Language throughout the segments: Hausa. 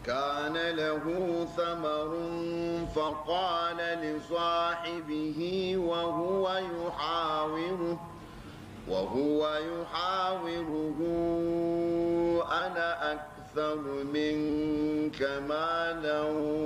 كان له ثمر فقال لصاحبه وهو يحاوره وهو يحاوره أنا أكثر منك مالا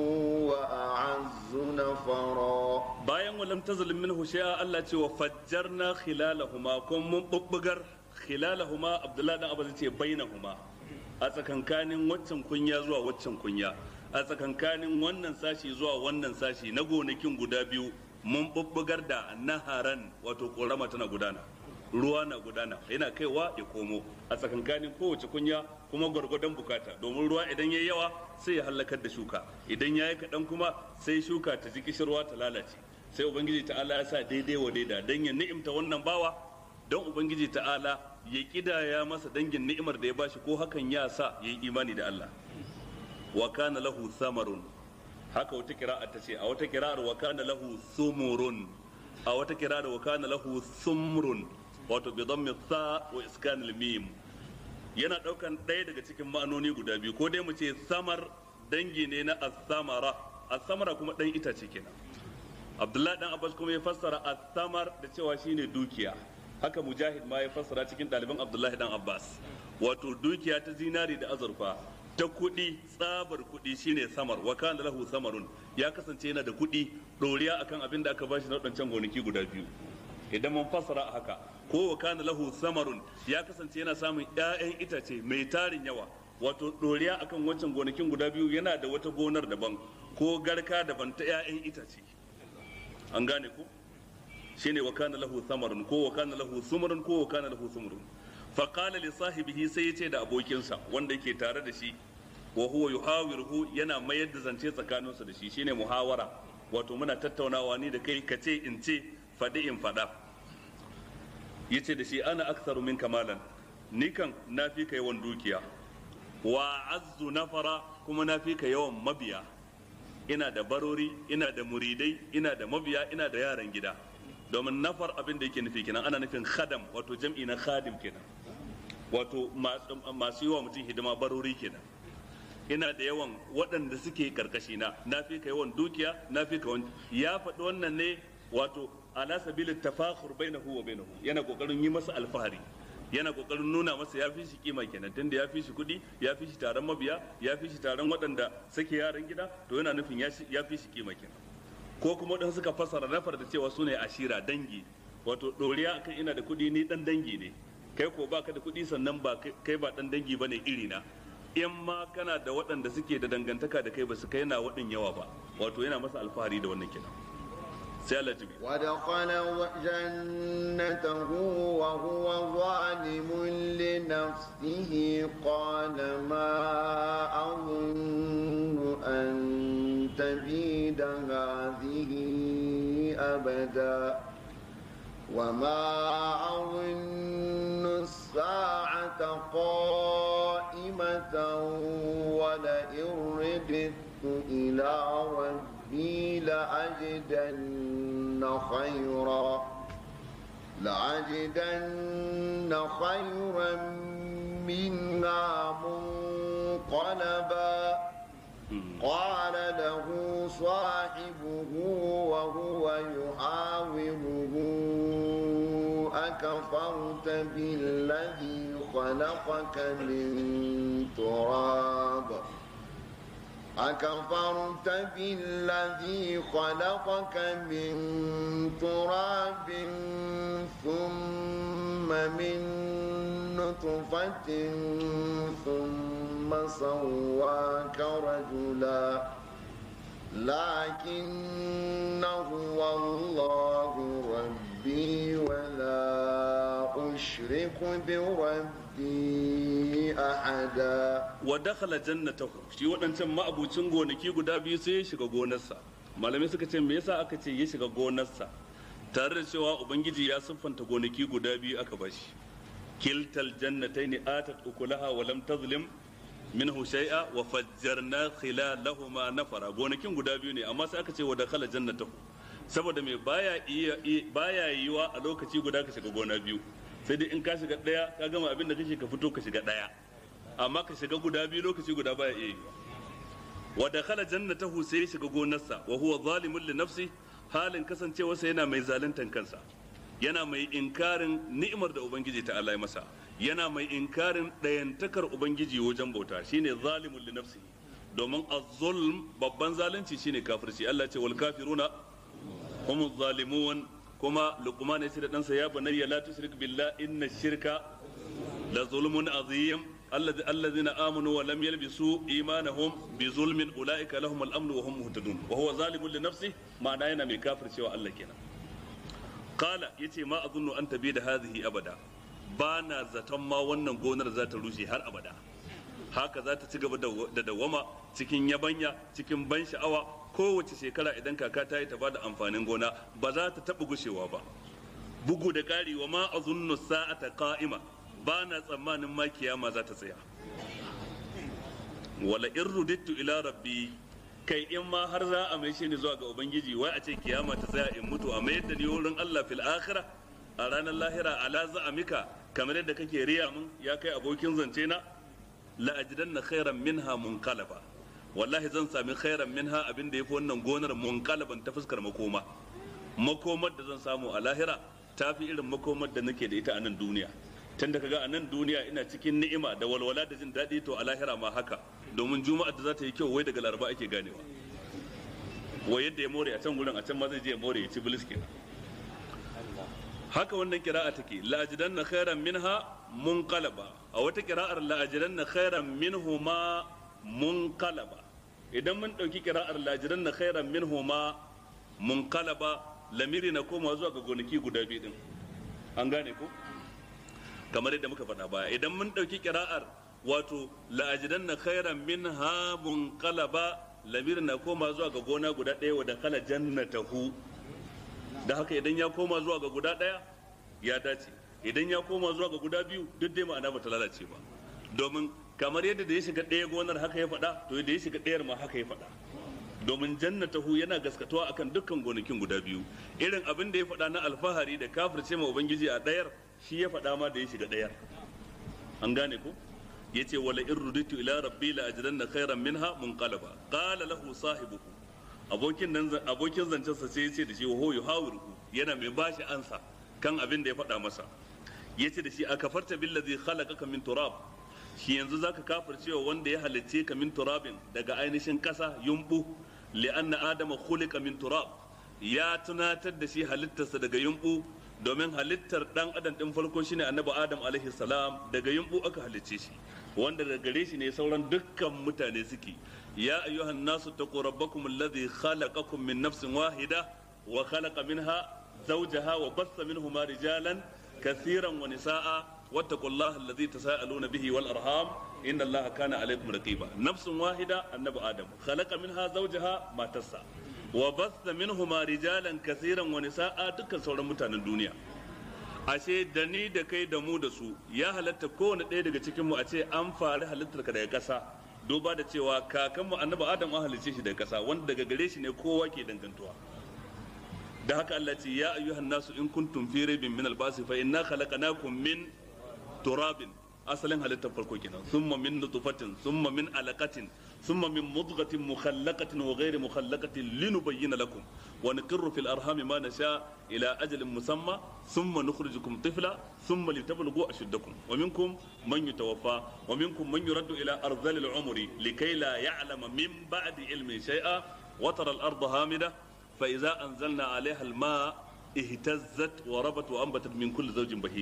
وأعز نفرا bayan walam tazlim minhu shay'a Allah ce wa fajjarna khilalahuma kun mun bubbugar khilalahuma Abdullahi dan Abbas ce bainahuma a tsakankanin waccan kunya zuwa waccan kunya a tsakankanin wannan sashi zuwa wannan sashi na gonakin guda biyu mun bubbugar da naharan wato korama tana gudana ruwa na gudana yana kaiwa ya komo a tsakankanin kowace kunya kuma gwargwadon bukata domin ruwa idan ya yawa sai ya halakar da shuka idan ya yi kaɗan kuma sai shuka ta ji kishirwa ta lalace sai ubangiji ta'ala ya sa daidai wa daida don ya ni'imta wannan bawa don ubangiji ta'ala ya kidaya masa dangin ni'imar da ya bashi ko hakan ya sa ya yi imani da Allah wa kana lahu samarun haka wata kira'a ta ce a wata kira'ar wa kana lahu sumurun a wata kira'ar wa kana lahu sumrun wato bi dhammi sa wa iskan mim yana daukan ɗaya daga cikin ma'anoni guda biyu ko dai mu ce samar dangi ne na as-samara as-samara kuma dan itace kenan Abdullahi dan Abbas kuma ya fassara as-samar da cewa shine dukiya haka Mujahid ma ya fassara cikin ɗaliban Abdullahi dan Abbas wato dukiya ta zinari da azurfa ta kuɗi tsabar kuɗi shine samar wa kana lahu samarun ya kasance yana da kuɗi ɗoriya akan abin da aka bashi na waɗancan gonaki guda biyu idan mun fassara a haka ko wa kana lahu samarun ya kasance yana samun ƴaƴan itace mai tarin yawa wato ɗoriya akan wancan gonakin guda biyu yana da wata gonar daban ko garka daban ta ƴaƴan itace an gane ku shine wa kana lahu samarun ko wa kana lahu sumrun ko wa kana lahu sumrun fa qala li sahibihi sai yace da abokinsa wanda yake tare da shi wa huwa yuhawiruhu yana mayar da zance tsakaninsu da shi shine muhawara wato muna tattaunawa ni da kai kace in ce faɗi in faɗa yace da shi ana aktsaru min kamalan ni kan na fi ka yawan dukiya wa azzu nafara kuma na fi ka yawan mabiya ina da barori ina da muridai ina da mabiya ina da yaran gida domin nafar abin da yake nufi kenan ana nufin khadam wato jam'i na khadim kenan wato masu yi wa mutum hidima barori kenan ina da yawan waɗanda suke karkashi na na fi ka yawan dukiya na fi ka ya faɗi wannan ne wato ala sabilin tafakhur bainahu wa bainahu yana kokarin yi masa alfahari yana kokarin nuna masa ya fi shi kima kenan tunda ya fi shi kuɗi ya fi shi taron mabiya ya fi shi taron waɗanda suke yaran gida to yana nufin ya fi shi kima kenan ko kuma waɗanda suka fassara nafar da cewa su ne ashira dangi wato ɗoriya akan ina da kuɗi ni ɗan dangi ne kai ko baka da kuɗi sannan ba kai ba ɗan dangi bane iri na in ma kana da waɗanda suke da dangantaka da kai ba su kai na waɗin yawa ba wato yana masa alfahari da wannan kenan sai Allah jibi ودخل جنته وهو ظالم لنفسه قال ما أظن أن تبيد هذه أبدا وما أظن الساعة قائمة ولئن رددت إلى ربي لأجدن خيرا لأجدن خيرا منها منقلبا قال له صاحبه وهو يحاوره أكفرت بالذي خلقك من تراب أكفرت بالذي خلقك من تراب ثم من نطفة ثم سواك رجلا لكن هو الله ربي ولا أشرك بربي أحدا wa dakhala jannatahu shi waɗancan ma'abucin gonaki guda biyu sai ya shiga gonarsa malamai suka ce me yasa aka ce ya shiga gonarsa tare da cewa ubangiji ya siffanta gonaki guda biyu aka bashi kiltal jannatayn atat ukulaha wa lam tazlim minhu shay'a wa fajjarna khilalahuma nafara gonakin guda biyu ne amma sai aka ce wa dakhala jannatahu saboda me baya iya baya yiwa a lokaci guda ka shiga gona biyu sai dai in ka shiga daya ka gama abin da kake ka fito ka shiga daya amma ka shiga guda biyu lokaci guda baya iya yiwa wa dakhala jannatahu sai ya shiga gonarsa wa huwa zalimun li nafsi halin kasancewarsa yana mai zaluntan kansa yana mai inkarin ni'imar da ubangiji ta Allah ya masa yana mai inkarin ɗayantakar ubangiji wajen bauta shine zalimun li nafsi domin az-zulm babban zalunci shine kafirci Allah ce wal kafiruna hum zalimun kuma luqman ya ce da ɗansa ya bunayya la tushrik billah inna shirka la zulmun azim الذين آمنوا ولم يلبسوا إيمانهم بظلم أولئك لهم الأمن وهم مهتدون وهو ظالم لنفسه معناه أنا كافر سوى الله كنا قال يتي ما أظن أن تبيد هذه أبدا بانا زتما wannan gonar za ta rushe har abada haka za ta ci gaba da dawama cikin yabanya cikin ban sha'awa kowace shekara idan kaka ta yi ta bada amfanin gona ba za ta taɓa gushewa ba bugu da ƙari wa ma azunnu sa'ata qa'ima ba na tsammanin ma kiyama za ta tsaya wala in rudittu ila rabbi kai in ma har za a mai shi ni zuwa ga ubangiji wai a ce kiyama ta tsaya in mutu a mayar da ni wurin Allah fil akhirah a ranar lahira ala za'amika kamar yadda kake riya mun ya kai abokin zance na la ajidanna khairan minha munqalaba wallahi zan sami khairan minha abin da yafi wannan gonar munqalaban ta fuskar makoma makomar da zan samu a lahira ta fi irin makomar da nake da ita a nan duniya tun da kaga a nan duniya ina cikin ni'ima da walwala da jin daɗi to a lahira ma haka domin juma'ar da za ta yi kyau wai daga laraba ake ganewa wai yadda ya more a can gurin a can ma zai je ya more ya ci bilis kenan haka wannan kira'a take la'ajidan na khairan minha munqalaba a wata kira'ar la'ajidan na khairan minhuma munqalaba idan mun dauki kira'ar la'ajidan na khairan minhuma munqalaba lamiri na koma zuwa ga gonaki guda biyu din an gane ko kamar yadda muka faɗa baya idan mun ɗauki kira'ar wato la'ajidan na khairan min hamun kalaba lamir na koma zuwa ga gona guda ɗaya wa da kala jannatahu da haka idan ya koma zuwa ga guda ɗaya ya dace idan ya koma zuwa ga guda biyu duk dai ma'ana ba ta lalace ba domin kamar yadda da ya shiga ɗaya gonar haka ya faɗa to da ya shiga ɗayar ma haka ya faɗa domin jannatahu yana gaskatuwa akan dukkan gonakin guda biyu irin abin da ya faɗa na alfahari da kafirce ma ubangiji a ɗayar shi ya faɗa ma da ya shiga ɗayar an gane ko ya ce wala in ruditu ila rabbi la ajidanna khairan minha munqalaba qala lahu sahibuhu abokin nan abokin zancen sa sai ya ce da shi wa yuhawiru yana mai bashi ansa kan abin da ya faɗa masa ya ce da shi akafarta billazi khalaqaka min turab shi yanzu zaka kafircewa wanda ya halicce ka min turabin daga ainihin ƙasa yumbu li'anna adama khuliqa min turab ya tunatar da shi halittarsa daga yumbu domin halittar dan adam din farko shine annabi adam alaihi salam daga yumbu aka halicce shi wanda daga gare shi ne sauran dukkan mutane suke ya ayyuhan nasu taqu rabbakum alladhi khalaqakum min nafsin wahida wa khalaqa minha zawjaha wa bassa minhuma rijalan kathiran wa nisaa واتقوا الله الذي تساءلون به والارحام ان الله كان عليكم رقيبا نفس واحده النبي ادم خلق منها زوجها ما تسع وبث منهما رجالا كثيرا ونساء dukkan sauran mutanen duniya ashe da ni da kai da mu da su ya halatta kowane ɗaya daga cikin mu a ce an fari halittar ka daga ƙasa duba da cewa kakanmu annabi adam an halicce shi daga ƙasa wanda daga gare shi ne kowa ke dangantuwa da haka Allah ce ya ayyuhan nasu in kuntum fi raibin min albasi fa inna khalaqnakum min turabin asalin halittar farko kenan summa min nutfatin summa min alaqatin summa min mudghatin mukhallaqatin wa ghairi mukhallaqatin linubayyana lakum wa nuqirru fil arhami ma nasha ila ajalin musamma thumma nukhrijukum tifla thumma litablughu ashuddakum wa minkum man yutawaffa wa minkum man yuraddu ila ardhil umri likay la ya'lama min ba'di ilmi shay'a wa tara al arda hamida fa idza anzalna 'alayha al ma ihtazzat wa rabat wa anbatat min kulli zawjin bahij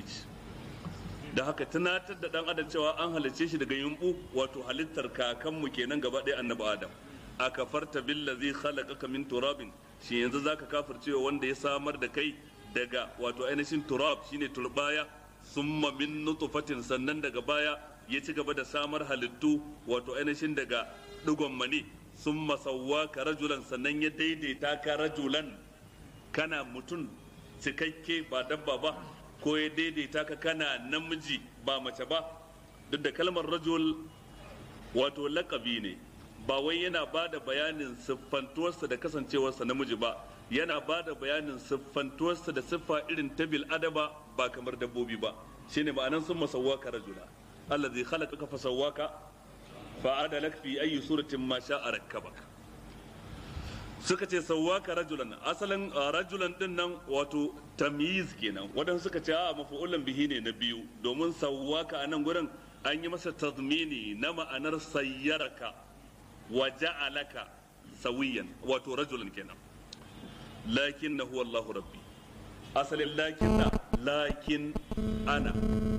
da haka tunatar da dan adam cewa an halicce shi daga yumbu wato halittar kakanmu kenan gaba ɗaya annabi adam a kafarta billazi khalaqaka min turabin shi yanzu zaka kafircewa wanda ya samar da kai daga wato ainihin turab shine turbaya summa min nutfatin sannan daga baya ya ci gaba da samar halittu wato ainihin daga digon mani summa sawwaka rajulan sannan ya daidaita ka rajulan kana mutum cikakke ba dabba ba ko ya daidaita ka kana namiji ba mace ba duk da kalmar rajul wato lakabi ne ba wai yana ba da bayanin siffantuwarsa da kasancewarsa namiji ba yana ba da bayanin siffantuwarsa da siffa irin ta bil adaba ba kamar dabbobi ba shine ma'anan sun masawwaka rajula allazi khalaqaka fasawwaka fa'adalak fi ayyi suratin ma sha'a rakkabak suka ce sawwaka rajulan asalin rajulan din nan wato tamyiz kenan wadan suka ce a mafu'ulan bihi ne na biyu domin sawwaka a nan gurin an yi masa tazmini na ma'anar sayyaraka wa ja'alaka sawiyan wato rajulan kenan lakin na huwa Allahu rabbi asalin lakin na lakin ana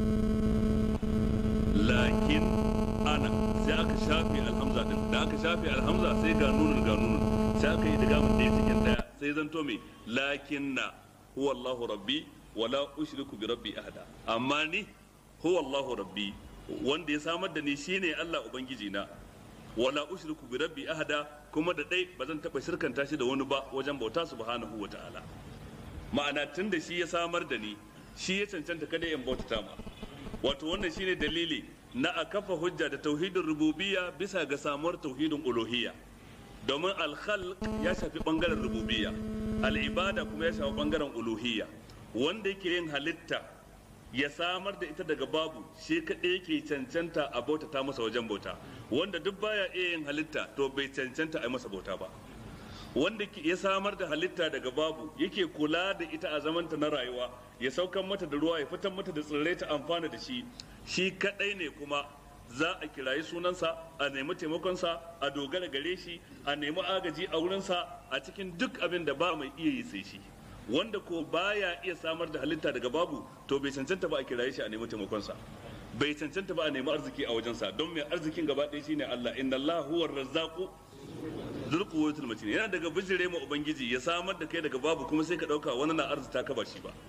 lakin ana sai aka shafe alhamza din da aka shafe alhamza sai ga nunun ga nunun sai aka yi diga mun ɗaya cikin ɗaya sai zanto me lakin na huwa Allahu rabbi wala ushriku bi rabbi ahada amma ni huwa Allahu rabbi wanda ya samar da ni shine Allah ubangiji na wala ushriku bi rabbi ahada kuma da dai ba zan taba shirkanta shi da wani ba wajen bauta subhanahu wa ta'ala ma'ana tun da shi ya samar da ni shi ya cancanta kada in bautata ma wato wannan shine dalili na a kafa hujja da tauhidin rububiyya bisa ga samuwar tauhidin uluhiyya domin alkhalq ya shafi bangaren rububiyya al'ibada kuma ya shafi bangaren uluhiyya wanda yake yin halitta ya samar da ita daga babu shi kaɗai yake cancanta a bautata masa wajen bauta wanda duk baya iya yin halitta to bai cancanta a masa bauta ba wanda ya samar da halitta daga babu yake kula da ita a zamanta na rayuwa ya saukan mata da ruwa ya fitar mata da tsirrai ta amfana da shi shi kadai ne kuma za a kirayi sunansa a nemi taimakonsa a dogara gare shi a nemi agaji a wurinsa a cikin duk abin da ba mai iya yi sai shi wanda ko baya iya samar da halitta daga babu to bai cancanta ba a kiraye shi a nemi taimakonsa bai cancanta ba a nemi arziki a wajensa don mai arzikin gaba ɗaya shine Allah inna Allah huwa razzaqu dhul quwwatil matin yana daga bijire ma ubangiji ya samar da kai daga babu kuma sai ka dauka wani na arzita ka ba shi ba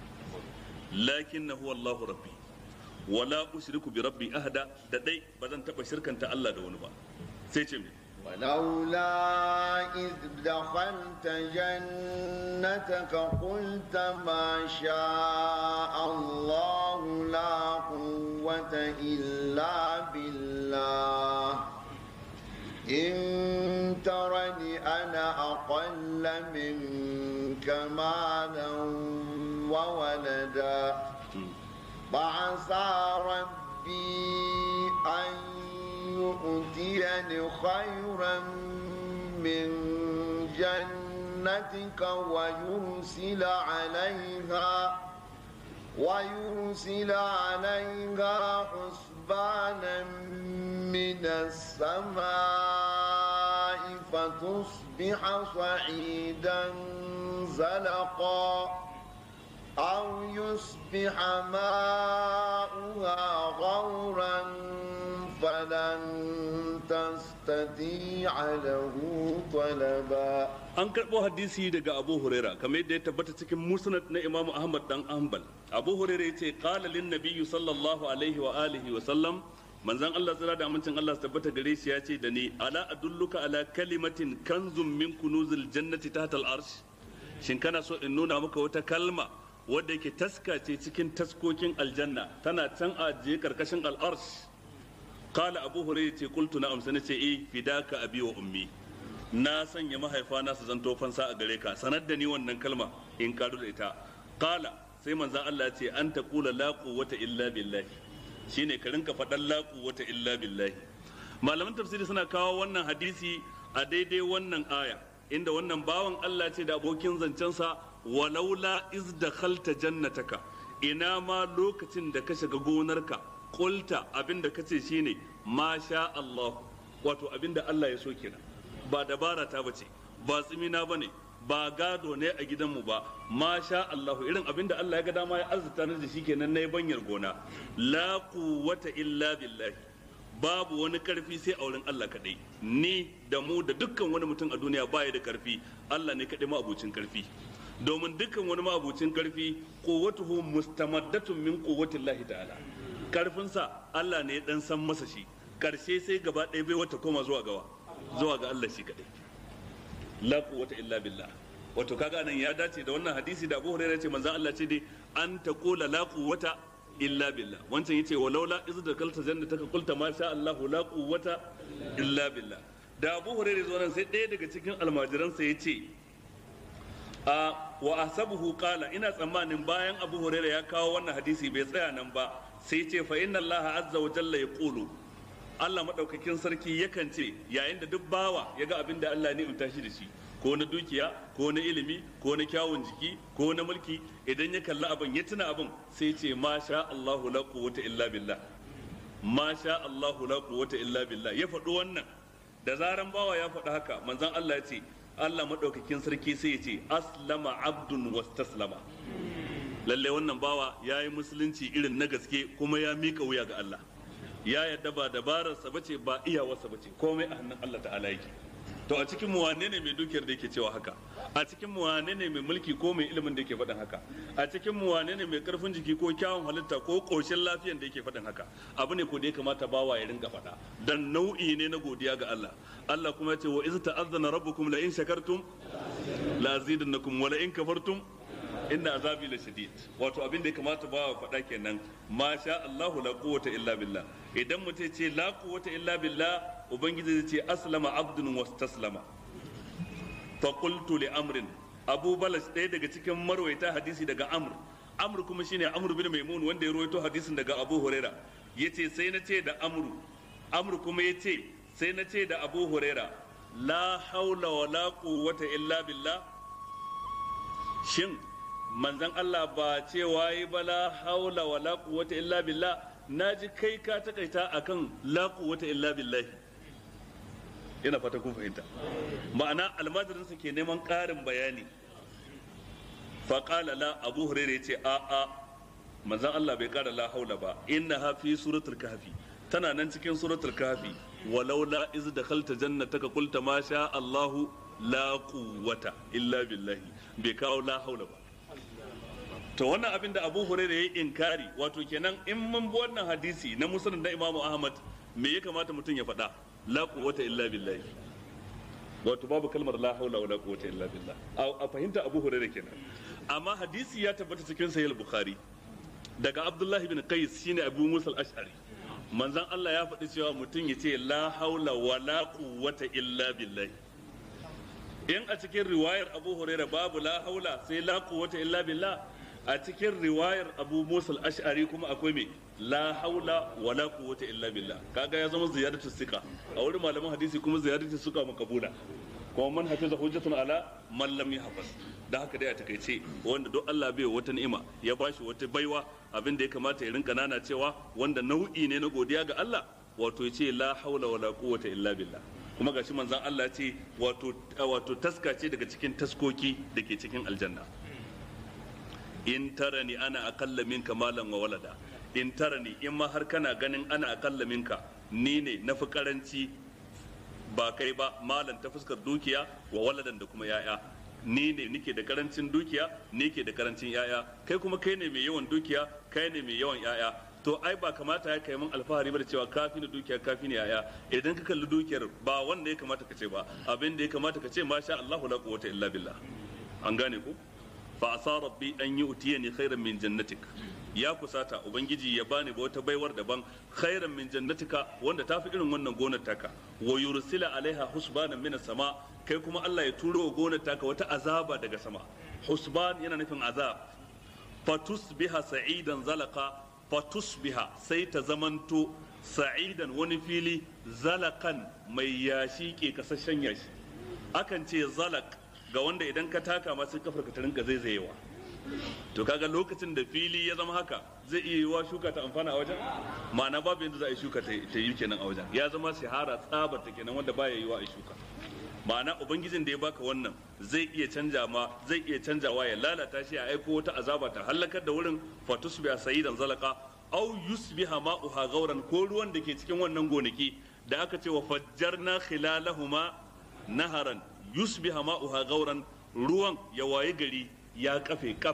lakinna huwa Allahu rabbi wala ushriku bi rabbi ahada da dai ba zan taba shirkanta Allah da wani ba sai ce me ولولا إذ دخلت جنتك قلت ما شاء الله لا قوة إلا بالله إن ترني أنا أقل منك مالا وولدا فعسى ربي أن يؤتيني خيرا من جنتك ويرسل عليها ويرسل عليها حسبانا من السماء فتصبح صعيدا زلقا أو يصبح ماؤها غورا فلن تستطيع له طلبا an karɓo hadisi daga abu huraira kamar yadda ya tabbata cikin musnad na imam ahmad dan hanbal abu huraira ya ce qala lin nabiyyu sallallahu alaihi wa alihi wa sallam manzon Allah tsira da amincin Allah su tabbata gare shi ya ce da ni ala adulluka ala kalimatin kanzun min kunuzil jannati tahta al-arsh shin kana so in nuna maka wata kalma wadda yake taska ce cikin taskokin aljanna tana can ajiye karkashin al-arsh qala abu hurairah ce qultu na'am sai nace eh fidaka abi wa ummi na sanya mahaifana su zanto fansa a gare ka sanar da ni wannan kalma in karu da ita qala sai manzon Allah ya ce an taqula la quwwata illa billahi shine ka rinka faɗan la quwwata illa billahi malaman tafsiri suna kawo wannan hadisi a daidai wannan aya inda wannan bawan Allah ce da abokin zancensa walaula iz dakhalta jannataka ina ma lokacin da ka shiga gonarka kulta abinda kace shine ma sha Allah wato abinda Allah ya so kenan ba dabara ta bace ba tsimina bane ba gado ne a gidanmu ba ma sha Allahu irin abinda Allah ya ga dama ya arzuta ni da shi kenan na banyar gona la quwwata illa billahi babu wani karfi sai a wurin Allah kadai ni da mu da dukkan wani mutum a duniya baya da karfi Allah ne kadai ma'abucin karfi domin dukkan wani ma'abucin karfi quwwatuhu mustamaddatun min quwwatillahi ta'ala karfinsa Allah ne ya dan san masa shi karshe sai gaba ɗaya bai wata koma zuwa gawa zuwa ga Allah shi kadai la quwwata illa billah wato kaga nan ya dace da wannan hadisi da Abu Hurairah ce manzon Allah ce dai an taqula la quwwata illa billah wancan yace walaula iz da kalta jannataka qulta ma sha Allah la quwwata illa billah da Abu Hurairah zo nan sai ɗaya daga cikin almajiransa yace a wa asabuhu qala ina tsammanin bayan Abu Hurairah ya kawo wannan hadisi bai tsaya nan ba sai ce fa inna Allah azza wa jalla yaqulu Allah madaukakin sarki yakan ce yayin da duk bawa ya ga abin da Allah ne in tashi da shi ko na dukiya ko na ilimi ko na kyawun jiki ko na mulki idan ya kalli abin ya tuna abin sai ce ma sha Allahu la quwwata illa billah ma sha Allahu la quwwata illa billah ya faɗi wannan da zaran bawa ya faɗi haka manzon Allah ya ce Allah madaukakin sarki sai ya ce aslama abdun wastaslama lalle wannan bawa ya yi musulunci irin na gaske kuma ya mika wuya ga Allah ya yadda ba dabararsa bace ba iyawarsa bace komai a hannun Allah ta'ala yake to a cikin mu wane ne mai dukiyar da yake cewa haka a cikin mu wane ne mai mulki ko mai ilimin da yake faɗin haka a cikin mu wane ne mai karfin jiki ko kyawun halitta ko koshin lafiyan da yake faɗin haka abu ne ko da ya kamata bawa ya rinka faɗa dan nau'i ne na godiya ga Allah Allah kuma ya ce wa iz ta'azzana rabbukum la in shakartum la azidannakum wa la in kafartum inna azabi la shadid wato abin da ya kamata bawa faɗa kenan ma sha Allahu la quwwata illa billah idan mutum ce la quwwata illa billah ubangiji zai ce aslama abdun wastaslama fa qultu li amrin abu balas ɗaya daga cikin marwaita hadisi daga amr amr kuma shine amr bin maimun wanda ya rawaito hadisin daga abu huraira yace sai na ce da amru amr kuma yace sai na ce da abu huraira la haula wala quwwata illa billah shin manzon Allah ba cewa yi ba la haula wala quwwata illa billah naji kai ka takaita akan la quwwata illa billah ina fata kun fahimta ma'ana almajirinsa ke neman ƙarin bayani faƙala la abu hurairu ya ce a a manzan Allah bai ƙara la haula ba inna ha fi suratul kahfi tana nan cikin suratul kahfi walau la iz dakhalta jannataka qulta ma sha Allahu la quwwata illa billahi bai kawo la haula ba to wannan abin da Abu Hurairah yayi inkari wato kenan in mun bi wannan hadisi na musnad da Imam Ahmad me ya kamata mutum ya faɗa la quwwata illa billahi wato babu kalmar la haula wala quwwata illa billah a fahimta Abu Hurairah kenan amma hadisi ya tabbata cikin sahih bukhari daga Abdullah ibn Qais shine Abu Musa al-Ash'ari manzon Allah ya faɗi cewa mutum ya ce la haula wala quwwata illa billahi in a cikin riwayar Abu Hurairah babu la haula sai la quwwata illa billah a cikin riwayar Abu Musa al-Ash'ari kuma akwai me la haula wala quwwata illa billah kaga ya zama ziyadatu sika a wurin malaman hadisi kuma ziyadatu sika makabula kuma man hafiza hujjatun ala man lam yahfaz da haka dai a takaice wanda duk Allah bai wata ni'ima ya bashi wata baiwa abin da ya kamata ya rinka nana cewa wanda nau'i ne na godiya ga Allah wato ya ce la haula wala quwwata illa billah kuma gashi manzon Allah ya ce wato wato taska ce daga cikin taskoki da ke cikin aljanna in tarani ana akalla minka malan wa walada in tarani in ma har kana ganin ana akalla minka ni ne na fi karanci ba kai ba malan ta fuskar dukiya wa waladan da kuma yaya ni ne nike da karancin dukiya ni ke da karancin yaya kai kuma kai ne mai yawan dukiya kai ne mai yawan yaya to ai ba kamata ya kai min alfahari ba da cewa kafi ni dukiya kafi ni yaya idan ka kalli dukiyar ba wanda ya kamata ka ce ba abin da ya kamata ka ce masha Allahu la quwwata illa billah an gane ku fa asa rabbi an yu'tiyani khairan min jannatik ya kusata ubangiji ya bani ba wata baiwar daban khairan min jannatika wanda tafi irin wannan gonar taka wa yursila alaiha husbanan min sama kai kuma Allah ya turo wa gonar taka wata azaba daga sama husban yana nufin azab fatusbiha sa'idan zalaka fatusbiha sai ta zamanto sa'idan wani fili zalakan mai yashi ke kasashen yashi akan ce zalak ga wanda idan ka taka masu kafar ka ta rinka zaizayewa to kaga lokacin da fili ya zama haka zai iya yiwa shuka ta amfana a wajen ma'ana babu yadda za a yi shuka ta yi kenan a wajen ya zama shahara tsabar ta kenan wanda baya yiwa a shuka ma'ana ubangijin da ya baka wannan zai iya canja ma zai iya canjawa ya lalata shi a aiko wata azaba ta halakar da wurin fatusbiha sayidan zalaka au yusbiha ma'uha gauran ko ruwan da ke cikin wannan gonaki da aka ce wa fajjarna khilalahuma naharan yusbiha ma'uha gauran ruwan ya waye gari ya kafe kaf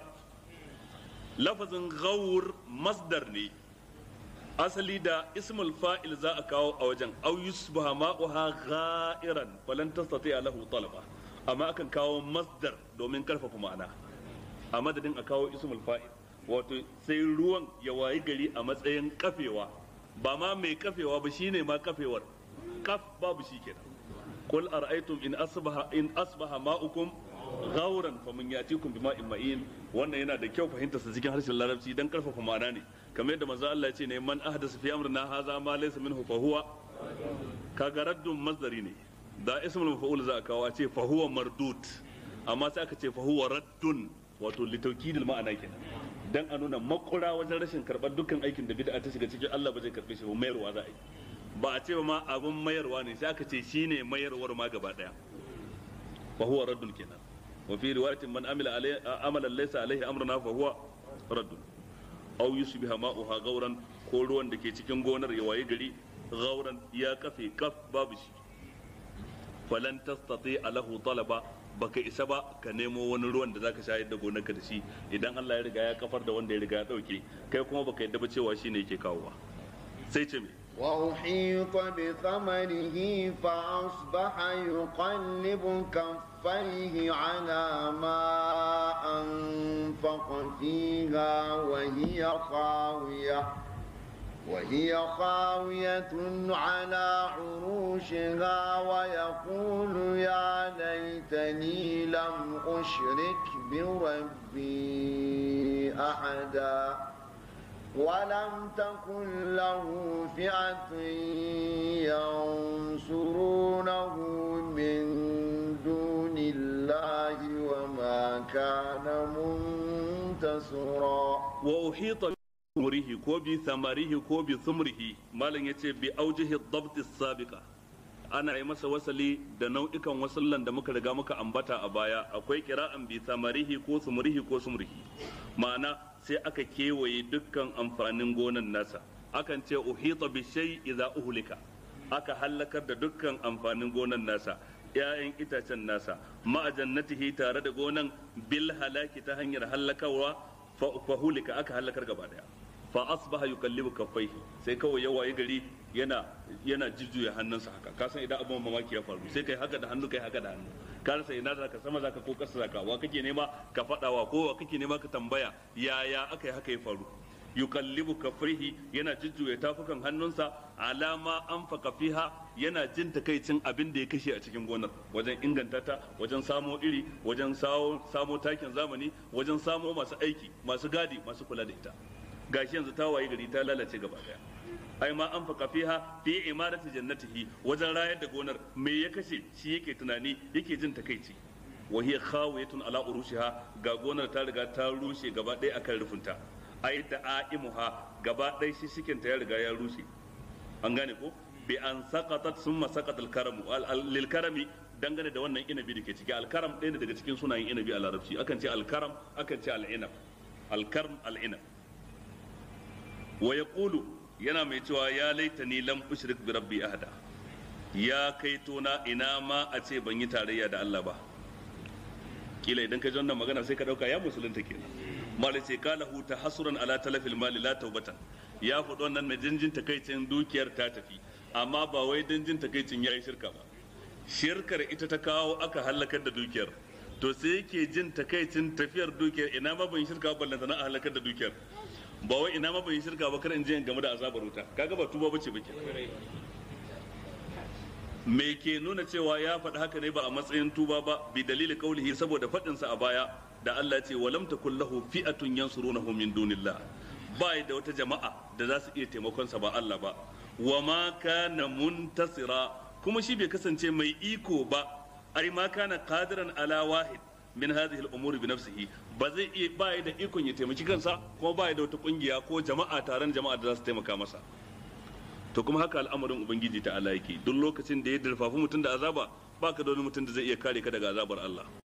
lafazin gaur masdar ne asali da ismul fa'il za a kawo a wajen au yusbaha ma'uha gha'iran falan tastati lahu talaba amma akan kawo masdar domin karfafa ma'ana a madadin a kawo ismul fa'il wato sai ruwan ya wayi gari a matsayin kafewa ba ma mai kafewa ba shine ma kafewar kaf babu shi kenan qul ara'aytum in asbaha in asbaha ma'ukum gauran fa mun yatikum bima ma'in wannan yana da kyau fahimta sa cikin harshen larabci dan karfafa ma'ana ne kamar yadda manzo Allah ya ce ne man ahdasa fi amrina hadha ma laysa minhu fa huwa kaga raddun masdari ne da ismul maf'ul za a kawo a ce fa huwa mardud amma sai aka ce fa huwa raddun wato litaukidil ma'ana kenan dan a nuna makura wajen rashin karɓar dukkan aikin da bid'a ta shiga cikin Allah ba zai karɓe shi ba mayarwa za a yi ba a ce ba ma abin mayarwa ne sai aka ce shine mayarwar ma gaba daya fa huwa raddun kenan wa fi riwayatin man amila alayhi amalan laysa alayhi amruna fa huwa raddun aw yusbiha ma'uha gauran ko ruwan da ke cikin gonar ya waye gari gauran ya kafe kaf babu shi falan tastati alahu talaba baka isa ba ka nemo wani ruwan da zaka shayar da gonarka da shi idan Allah ya riga ya kafar da wanda ya riga ya dauke kai kuma baka yadda ba cewa shine yake kawowa sai ce me وأحيط بثمره فأصبح يقلب كفيه على ما أنفق فيها وهي خاوية وهي خاوية على عروشها ويقول يا ليتني لم أشرك بربي أحدا ولم تكن له فئة ينصرونه من دون الله وما كان منتصرا وأحيط murihi ko bi samarihi ko bi sumrihi malam yace bi aujihi dabt sabiqa ana yi masa wasali da nau'ikan wasallan da muka riga muka ambata a baya akwai kira'an bi samarihi ko sumrihi ko sumrihi ma'ana sai aka kewaye dukkan amfanin gonan nasa akan ce uhita bi shay idza uhlika aka halakar da dukkan amfanin gonan nasa ‘ya'yan itacen nasa ma'ajannatihi tare da gonan bil halaki ta hanyar halakarwa fahulika aka halakar gaba daya fa asbaha yukallibu kaffaihi sai kawai ya waye gari yana yana jujjuya hannunsa haka ka san idan abin mamaki ya faru sai kai haka da hannu kai haka da hannu ka rasa ina zaka sama zaka ko kasa zaka wa kake nema ka fadawa ko wa kake nema ka tambaya yaya aka yi haka ya faru yukallibu kafrihi yana jujjuya tafukan hannunsa alama anfaka fiha yana jin takaicin abin da ya kashe a cikin gonar wajen inganta ta wajen samo iri wajen samo takin zamani wajen samo masu aiki masu gadi masu kula da ita gashi yanzu ta waye gari ta lalace gaba daya ai ma an faka fiha fi imarati jannatihi wajen rayar da gonar me ya kashe shi yake tunani yake jin takaici wa hiya khawiyatun ala urushiha ga gonar ta riga ta rushe gaba ɗaya akan rufinta ai da aimuha gaba ɗaya shi shikin ta ya riga ya rushe an gane ko bi an saqatat summa saqat al karamu lil karami dangane da wannan inabi da ke ciki alkaram ɗaya ne daga cikin sunayen inabi a larabci akan ce alkaram akan ce al'inab alkarm al'inab wa yaqulu yana mai cewa ya laitani lam ushrik bi rabbi ahada ya kai tona ina ma a ce ban yi tarayya da Allah ba kila idan ka ji wannan magana sai ka dauka ya musulunta kenan mali ce kalahu tahassuran ala talafil mali la taubatan ya faɗi wannan na jinjin takaicin dukiyar ta tafi amma ba wai jinjin takaicin yayi shirka ba shirkar ita ta kawo aka halakar da dukiyar to sai yake jin takaicin tafiyar dukiyar ina ma ban shirka ba ballanta na halakar da dukiyar ba wai ina ma ban shirka ba kar in je in game da azabar wuta kaga ba tuba bace ba ke me ke nuna cewa ya faɗi haka ne ba a matsayin tuba ba bi dalili kaulihi saboda faɗinsa a baya da Allah ce walam takul lahu fi'atun yansurunahu min dunillah ba da wata jama'a da za su iya taimakon sa ba Allah ba wa ma kana muntasira kuma shi bai kasance mai iko ba ai ma kana qadiran ala wahid min hadhihi al-umuri bi nafsihi ba zai iya ba da ikon ya taimaki kansa kuma ba da wata kungiya ko jama'a taron jama'a da za su taimaka masa to kuma haka al'amarin ubangiji ta Allah yake duk lokacin da ya dirfafi mutum da azaba baka da wani mutum da zai iya kare ka daga azabar Allah